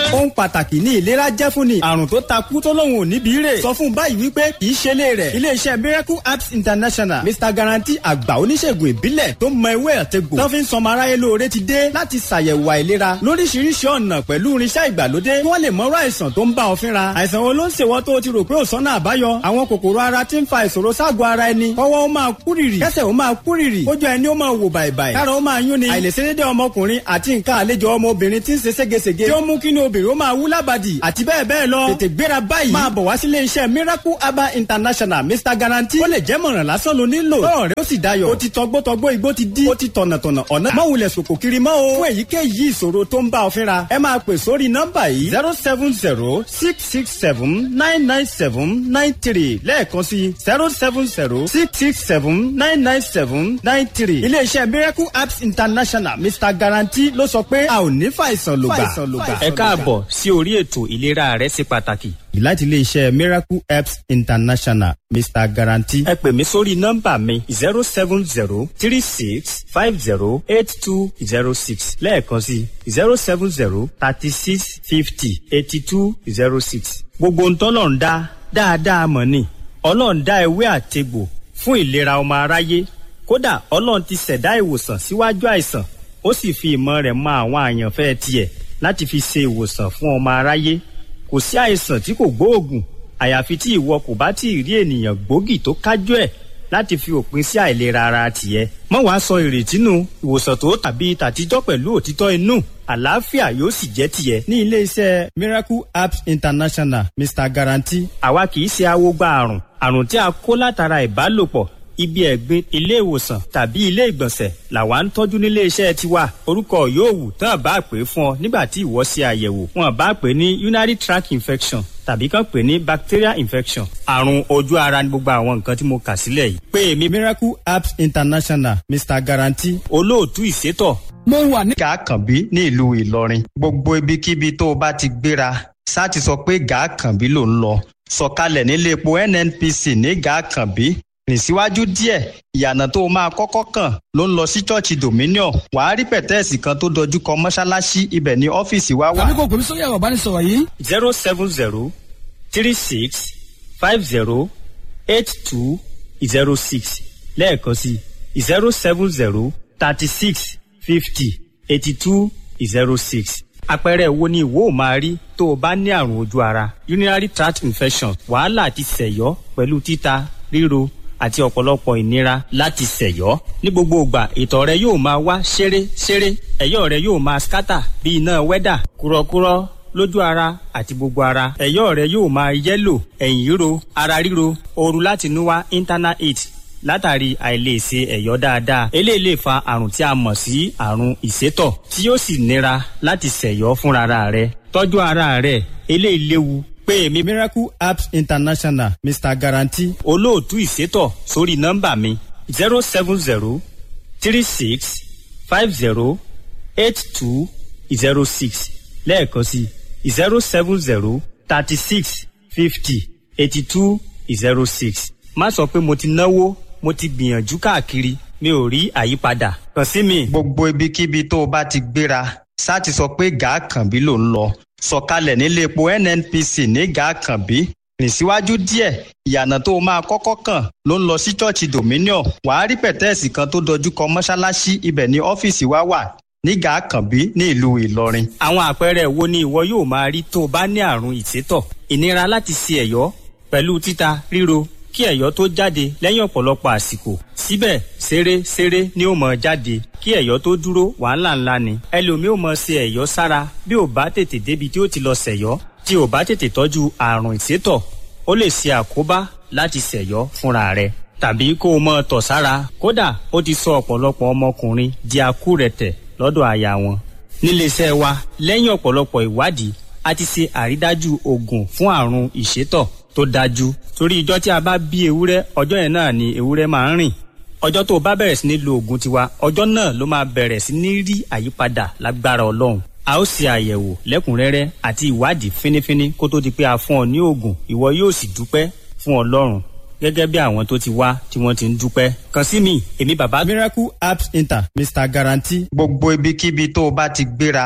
ohun pàtàkì ní ìlera jẹ́ fún ni àrùn tó takú tó lóun ò níbi rè sọ fún báyìí wípé kì í ṣe lé rẹ̀ iléeṣẹ́ miracle apps international mr guarantee àgbà oníṣègùn ìbílẹ̀ tó mọ ewé àtegbò tó fi ń sọmọ aráyé lóore ti dé láti ṣàyẹ̀wò àìlera lóríṣiríṣi ọ̀nà pẹ̀lú irinṣẹ́ ìgbàlódé kí wọ́n lè mọ̀rọ̀ àìsàn tó ń bá ọ fínra àìsàn wo ló ń ṣèwọ́ tó o ti rò pé ò sọ́nà àbáyọ àwọn kòkòrò ara ti ń fa ìṣòro ságọ̀ ara ẹni kọ́wọ́ ó máa kúrìrì kẹ́sẹ̀ ó máa kúrìrì kójú ẹni ó máa wò bàìbàì kára ó máa yún ni àìlèṣedédé ọmọkùnrin àti nǹkan àlejò ọmọbìnrin ti ń ṣe ségesège tí ó mú kí ni obìnrin ó máa wú lábàdì àti bẹ́ẹ̀ bẹ́ẹ̀ lọ tètè gbéra báyìí máa bọ̀ wá sílé iṣẹ́ miracle herbal international mr guarantee ó lè jẹ́ mọ̀ràn lásán ló nílò lọ́rọ̀ rẹ ó sì dayọ̀ ó ti tọgbọ́tọgbọ́ igbó ti dí ó ti tọ̀nàtọ̀nà ọ̀nà má wulẹ̀ sòkò kiri mọ́ o fún èyíkéyìí ìṣòro tó ń bá ọ fínra ẹ máa pè sórí nọ́mbà yìí zero seven zero six six seven nine nine seven nine three lẹ́ẹ̀kan sí zero seven zero six six seven nine nine seven nine three iléeṣẹ́ miracle apps international mr guarantee ló sọ pé a ò ní fàìsàn lògbà. ẹ káàbọ̀ sí orí ètò ìlera rẹ ṣe pàtàkì. láti iléeṣẹ́ miracle apps international mr guarantee. ẹ pè mí sórí nọ́mbà mi zero seven zero three six five zero eight two zero six lẹ́ẹ̀kan sí zero seven zero thirty six fifty eighty two zero six. gbogbo ntọ́lọ̀ ń dá dáadáa mọ̀ ni ọlọ́run dá ewé àtegbò fún ìlera ọmọ aráyé kódà ọlọ́run ti ṣẹ̀dá ìwòsàn síwájú àìsàn ó sì fi ìmọ̀ rẹ̀ mọ àwọn àyànfẹ́ tiẹ̀ láti fi ṣe ìwòsàn fún ọmọ aráyé kò sí àìsàn tí kò gbóògùn àyàfi tí ìwọ kò bá tí ì rí ènìyàn gbòógì tó kájú ẹ̀ láti fi òpin sí àìlera ara tiẹ̀ mọ́ wàá sọ ìrètí nù ìwòsàn tó tàbí tàtijọ́ pẹ̀lú òtítọ́ inú àlàáfíà yóò sì jẹ́ tiẹ̀. ní iléeṣẹ́ miracle apps international mr guarantee. àwa kì í ṣe awogba àrùn àrùn tí a kó látara ìbálòpọ̀ ibi ẹ̀gbin ilé ìwòsàn tàbí ilé ìgbọ̀nsẹ̀ làwa ń tọ́jú nílé iṣẹ́ tiwa orúkọ yóò wù tán bá pè é fún ọ nígbà tí ìwọ ṣe àyẹ̀wò wọn bá pè é ní urinary tract infection tàbí kàn pè é ní bacterial infection àrùn ojú ara ní gbogbo àwọn nǹkan tí mo kà sílẹ̀ yìí. pé èmi miracle apps international mr guarantee. olóòtú ìṣètò. mo wà ní. gàákànbí ní ìlú ìlọrin gbogbo ibikíbi tó o bá ti gbéra sá ti sọ pé gàákànbí ló ń lọ sọ̀kalẹ̀ nílé epo nnpc ní gàákànbí rìn síwájú díẹ̀ ìyànà tó o máa kọ́kọ́ kàn ló ń lọ sí ṣọ́ọ̀ṣì dominion wàá rí pẹ̀tẹ́ẹ̀sì kan tó dojú kọ mọ́ṣáláṣí ibẹ̀ ní ọ́fíìsì wa wà. tàbí kò pèmí sórí ẹ̀rọ ìbánisọ̀rọ̀ yìí. zero seven zero three six five zero eight two zero six lẹ́ẹ̀kan sí zero seven zero thirty six fifty eighty two zero six àpẹẹrẹ wo ni ìwọ ò máa rí tó o bá ní àrùn ojú ara urinary tract infection wàhálà àti sẹ̀yọ́ pẹ̀lú títa ríro àti ọ̀pọ̀lọpọ̀ ìnira láti ṣẹ̀yọ́. ní gbogbo ìgbà ìtọ̀ rẹ yóò máa wá ṣeré ṣeré ẹ̀yọ́ rẹ yóò máa skátà bí iná wẹ́dà kúrọ́kúrọ́ lójú ara àti gbogbo ara ẹ̀yọ́ rẹ yóò máa yẹ́lò ẹ̀yìn ríro ara ríro ooru láti inú wá internal heat látàrí àìlèṣe ẹ̀yọ́ dáadáa eléyìí lè fa àrùn tí a mọ̀ sí àrùn ìsétọ̀ tí yóò sì nira láti ṣẹ̀yọ́ fúnra rẹ tọ́jú ara rẹ eléyìí léwu pé èmi miracle apps international mr guarantee. olóòtú ìṣètò sórí nọ́mbà mi zero seven zero three six five zero eight two zero six lẹ́ẹ̀kan sí zero seven zero thirty six fifty eighty two zero six. má sọ pé mo ti náwó mo ti gbìyànjú káàkiri mi ò rí àyípadà kàn sí mi. gbogbo ibikíbi tó o bá ti gbéra sá ti sọ pé gàákànbí ló ń lọ sọ̀kalẹ̀ nílé epo nnpc ní gàákànbí rìn síwájú díẹ̀ ìyànà tó o máa kọ́kọ́ kàn ló ń lọ sí ṣọ́ọ̀ṣì dominion wàá rí pẹ̀tẹ́ẹ̀sì kan tó dojú kọ mọ́ṣáláṣí ibẹ̀ ní ọ́fíìsì wa wà ní gàákànbí ní ìlú ìlọrin. àwọn àpẹẹrẹ wo ni ìwọ yóò máa rí tó o bá ní àrùn ìsétọ̀ ìnira láti ṣe ẹ̀yọ́ pẹ̀lú títa ríro kí ẹ̀yọ́ tó jáde lẹ́yìn ọ̀pọ̀lọpọ̀ àsìkò síbẹ̀ ṣeré ṣeré ni ó mọ̀ jáde kí ẹ̀yọ́ tó dúró wàhálà ńlá ni ẹlòmíì ò mọ̀ ṣe ẹ̀yọ́ sára bí ò bá tètè débi tí ó ti lọ ṣẹ̀yọ́ tí ò bá tètè tọ́jú àrùn ìsétọ̀ ó lè ṣe àkóbá láti ṣẹ̀yọ́ fúnra rẹ̀ tàbí kó o mọ̀ tọ̀ sára kódà ó ti sọ ọ̀pọ̀lọpọ̀ ọmọkùnrin di akúrẹ̀tẹ̀ lọ́dọ̀ aya wọn níléeṣẹ́ wa lẹ́yìn ọ̀pọ̀lọpọ̀ ìwádìí a ti ṣe àrídájú oògùn fún àrùn ìsétọ̀ tó dájú torí ìjọ tí a bá bí ewúrẹ́ ọjọ́ yẹn náà ni ewúrẹ́ máa ń rìn ọjọ́ tó o bá bẹ̀rẹ̀ sí ní lo oògùn tiwa ọjọ́ náà ló máa bẹ̀rẹ̀ sí ní rí àyípadà lágbára ọlọ́run a ó ṣe àyẹ̀wò lẹ́kùnrẹ́rẹ́ àti ìwádìí fínífíní kó tó di pé a fún ọ ní oògùn ìwọ yóò sì dúpẹ́ fún ọlọ́run gẹ́gẹ́ bí àwọn tó ti wá tí wọ́n ti ń dúpẹ́ kàn sí mi èmi bàbá. miracle apps inter mr guarantee. gbogbo ibikíbi tó o bá ti gbéra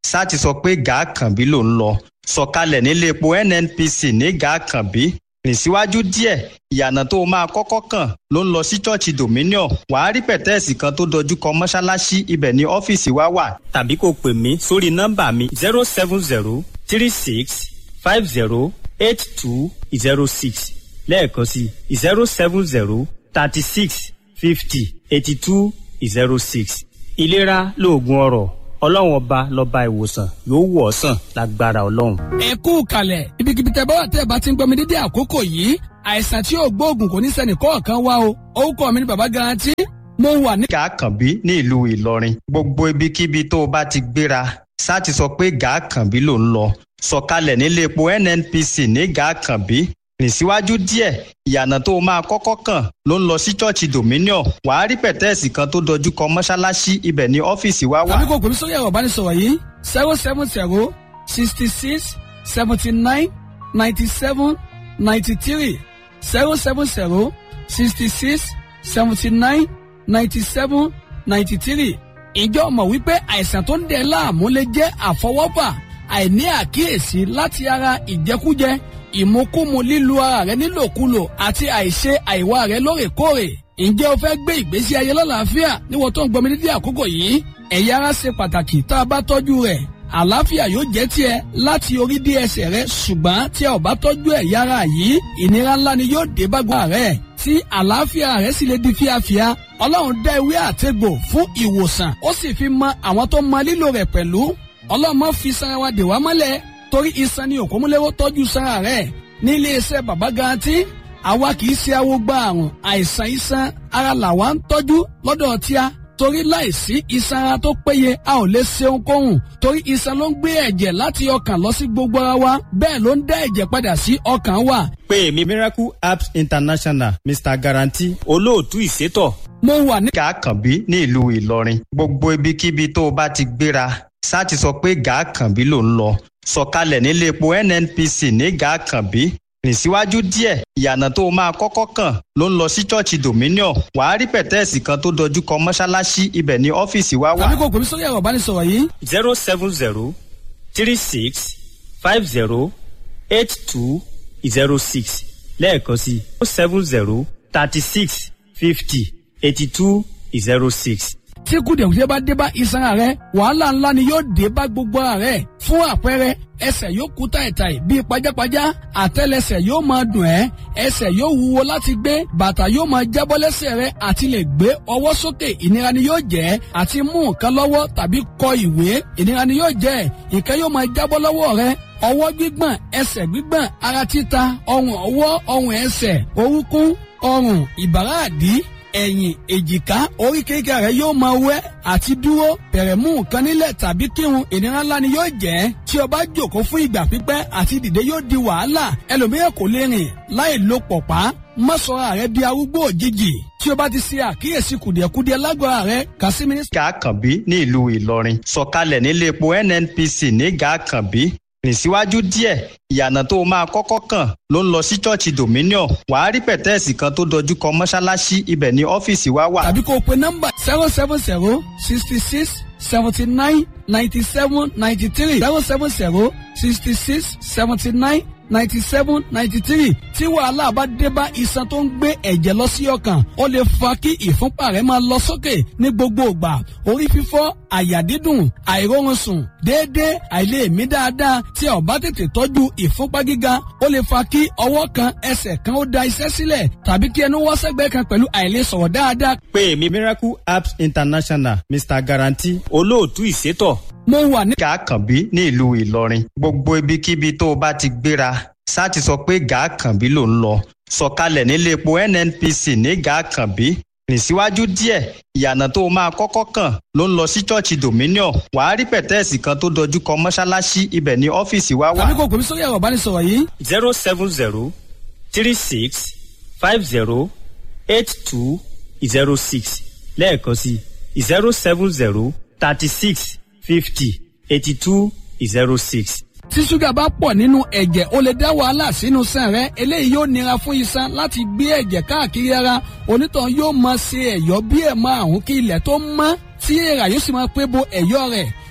sá ti sọ pé gàákànbí ló ń lọ sọ̀kalẹ̀ nílé epo nnpc ní gàákànbí rìn síwájú díẹ̀ ìyànà tó máa kọ́kọ́ kàn ló ń lọ sí ṣọ́ọ̀ṣì dominion wàá rí pẹ̀tẹ́ẹ̀sì kan tó dojú kọ mọ́ṣáláṣí ibẹ̀ ní ọ́fíìsì wa wà. tàbí kò pè mí sórí nọ́mbà mi zero seven zero three six five zero eight two zero six lẹ́ẹ̀kan sí zero seven zero thirty six fifty eighty two zero six. ìlera lóògùn ọrọ̀ ọlọ́run ọba lọ́ba ìwòsàn yóò wọ̀ ọ́ sàn lágbára ọlọ́run. ẹ kú kalẹ̀ ibikíbi tẹ bá wà tẹ́ ẹ bá ti ń gbọ́ mi dédé àkókò yìí àìsàn tí yóò gbóògùn kò ní sẹ́ni kọ̀ọ̀kan wá o orúkọ mi ni bàbá garanti mo wà ní. gàákànbí ní ìlú ìlọrin gbogbo ibikíbi tó o bá ti gbéra sá ti sọ pé gàákànbí ló ń lọ sọ̀kalẹ̀ nílé epo nnpc ní gàákànbí rìn síwájú díẹ̀ ìyànà tó o máa kọ́kọ́ kàn ló ń lọ sí ṣọ́ọ̀ṣì dominion wàá rí pẹ̀tẹ́ẹ̀sì kan tó dojú kọ mọ́ṣáláṣí ibẹ̀ ní ọ́fíìsì wa wà. tàbí kò pè mí sórí ẹ̀rọ ìbánisọ̀rọ̀ yìí zero seven zero sixty six seventy nine ninety seven ninety three zero seven zero sixty six seventy nine ninety seven ninety three ìjọ mọ̀ wípé àìsàn tó ń dẹ̀ láàmú lè jẹ́ àfọwọ́fà àìní àkíyèsí láti ara ìjẹkújẹ ìmukúmu lílu ara rẹ nílòkulò àti àìṣe àìwá rẹ lóòrèkóòrè ǹjẹ́ o fẹ́ gbé ìgbésí ayé lọ́làáfíà níwọ̀n tó ń gbọmi dídí àkókò yìí ẹ̀yà ara ṣe pàtàkì tá a bá tọ́jú rẹ̀ àlàáfíà yóò jẹ́ tiẹ̀ láti orí dé ẹsẹ̀ rẹ ṣùgbọ́n tí a ò bá tọ́jú ẹ̀yà ara yìí ìnira ńlá ni yóò dé bá gbọ́n rẹ̀ tí àlàáfíà rẹ sì lè di fíafíà ọlọ́run dá ewé àtegbò fún ìwòsàn ó sì fi mọ àwọn tó mọ lílò rẹ̀ pẹ̀lú ọlọ́mọ fi sanra wa dè wá mọ́lẹ̀ torí iṣan ni òkúmúlẹ́wọ́ tọ́jú sanra rẹ̀ ní iléeṣẹ́ bàbá garanti àwa kì í ṣe awo gba àrùn àìsàn iṣan ara làwa ń tọ́jú lọ́dọ̀ tíá torí láìsí iṣan ara tó péye a ò lè ṣe ohunkóhun torí iṣan ló ń gbé ẹ̀jẹ̀ láti ọkàn lọ sí gbogbo ara wa bẹ́ẹ̀ ló ń dá ẹ̀jẹ̀ padà sí ọkàn wa. pé mi miracle apps international mr guarantee olóòtú ìṣètò mo wà ní. gàákànbí ní ìlú ìlọrin gbogbo ibikíbi tó o bá ti gbéra sá ti sọ pé gàákànbí ló ń lọ sọ̀kalẹ̀ nílé epo nnpc ní gàákànbí rìn síwájú díẹ̀ ìyànà tó o máa kọ́kọ́ kàn ló ń lọ sí ṣọ́ọ̀ṣì dominion wàá rí pẹ̀tẹ́ẹ̀sì kan tó dojú kọ mọ́ṣáláṣí ibẹ̀ ní ọ́fíìsì wa wà. tàbí kò pè mí sórí ẹ̀rọ ìbánisọ̀rọ̀ yìí zero seven zero three six five zero eight two zero six lẹ́ẹ̀kan sí zero seven zero thirty six fifty eighty two zero six. tí kùdìẹ̀kùdìẹ̀ bá dé bá iṣan ara rẹ wàhálà ńlá ni yóò dé bá gbogbo ara rẹ fún àpẹẹrẹ ẹsẹ̀ yóò kú tàìtàì bíi pajápajá àtẹ́lẹsẹ̀ yóò máa dùn ẹ́ ẹsẹ̀ yóò wúwo láti gbé bàtà yóò máa jábọ́ lẹ́sẹ̀ rẹ àti lè gbé ọwọ́ sókè ìnira ni yóò jẹ́ àti mú nǹkan lọ́wọ́ tàbí kọ ìwé ìnira ni yóò jẹ́ nǹkan yóò máa jábọ́ lọ́wọ́ rẹ ọwọ́ gbígbọ̀n ẹsẹ̀ gbígbọ̀n ara títa ọrùn ọwọ́ ọrùn ẹsẹ̀ orúnkún ọrùn ìbàrá àdí ẹ̀yìn èjìká oríkèéríkèé rẹ yóò máa wẹ́ àti dúró bẹ̀rẹ̀ mú nǹkan nílẹ̀ tàbí kírun ìnira ńlá ni yóò jẹ́ tí o bá jòkó fún ìgbà pípẹ́ àti dìde yóò di wàhálà ẹlòmíràn kò lè rìn láì lo pọ̀pá má sọra rẹ di arúgbó òjijì tí o bá ti ṣe àkíyèsí kùdìẹ̀kudiẹ lágbára rẹ kà sí mínísítà. gàákànbí ní ìlú ìlọrin sọ̀kalẹ̀ nílé epo nnpc ní gàákànbí rìn síwájú díẹ̀ ìyànà tó o máa kọ́kọ́ kàn ló ń lọ sí ṣọ́ọ̀ṣì dominion wàá rí pẹ̀tẹ́ẹ̀sì kan tó dojú kọ mọ́ṣáláṣí ibẹ̀ ní ọ́fíìsì wa wà. tàbí kó o pe nọ́mbà zero seven zero sixty six seventy nine ninety seven ninety three zero seven zero sixty six seventy nine ninety seven ninety three tí wàhálà bá dé bá iṣan tó ń gbé ẹ̀jẹ̀ lọ sí ọkàn ó lè fa kí ìfúnpá rẹ̀ máa lọ sókè ní gbogbo ìgbà orí fífọ́ àyà dídùn àìróorun sùn déédéé àìlèmí dáadáa tí a ò bá tètè tọ́jú ìfúnpá gíga ó lè fa kí ọwọ́ kan ẹsẹ̀ kan ó da iṣẹ́ sílẹ̀ tàbí kí ẹnu wọ́ sẹ́gbẹ́ kan pẹ̀lú àìlèsọ̀rọ̀ dáadáa. pé mi miracle apps international mr guarantee olóòtú ìṣètò mo wà ní. gàákànbí ní ìlú ìlọrin gbogbo ibikíbi tó o bá ti gbéra sá ti sọ pé gàákànbí ló ń lọ sọ̀kalẹ̀ nílé epo nnpc ní gàákànbí rìn síwájú díẹ̀ ìyànà tó o máa kọ́kọ́ kàn ló ń lọ sí ṣọ́ọ̀ṣì dominion wàá rí pẹ̀tẹ́ẹ̀sì kan tó dojú kọ mọ́ṣáláṣí ibẹ̀ ní ọ́fíìsì wa wà. tàbí kò pè mí sórí ẹ̀rọ ìbánisọ̀rọ̀ yìí zero seven zero three six five zero eight two zero six lẹ́ẹ̀kan sí zero seven zero thirty six fifty eighty two zero six. tí ṣúgà bá pọ̀ nínú ẹ̀jẹ̀ ó lè dá wàhálà sínú sàn rẹ eléyìí yóò nira fún iṣan láti gbé ẹ̀jẹ̀ káàkiri ara onítàn yóò máa ṣe ẹ̀yọ́ bí ẹ̀ márùn kí ilẹ̀ tó mọ́ tí èèrà yóò sì máa pé bo ẹ̀yọ́ rẹ̀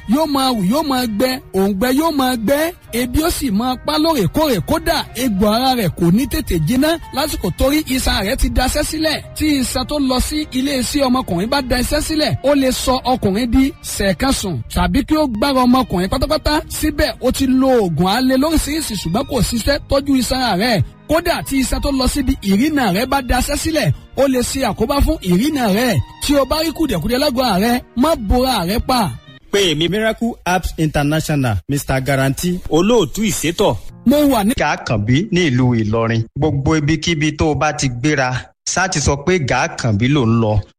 yóò máa wù yóò máa gbẹ òǹgbẹ yóò máa gbẹ ebi ó sì máa pa lóòrèkóòrè kódà egbò ara rẹ̀ kò ní tètè jiná lásìkò torí iṣan rẹ̀ ti daṣẹ́ sílẹ̀ tí iṣan tó lọ sí ilé iṣẹ́ ọmọkùnrin bá da iṣẹ́ sílẹ̀ ó lè sọ ọkùnrin di sẹ̀kánṣùn tàbí kí ó gbára ọmọkùnrin pátápátá síbẹ̀ ó ti lo oògùn alẹ́ lóríṣiríṣi ṣùgbọ́n kò ṣiṣẹ́ tọ́jú iṣan rẹ̀ kódà tí iṣan tó lọ síbi ìrìnà rẹ̀ bá daṣẹ́ sílẹ̀ ó lè ṣe àkóbá fún ìrìnà rẹ̀ tí o bá rí kùdẹ̀kùdẹ̀ lágọ̀ọ́ rẹ̀ má bora rẹ̀ pa pé èmi miracle apps international mr guarantee olóòtú ìsétọ̀ mo wà ní. gàákànbí ní ìlú ìlọrin gbogbo ibikíbi tó o bá ti gbéra ṣáà ti sọ pé gàákànbí ló ń lọ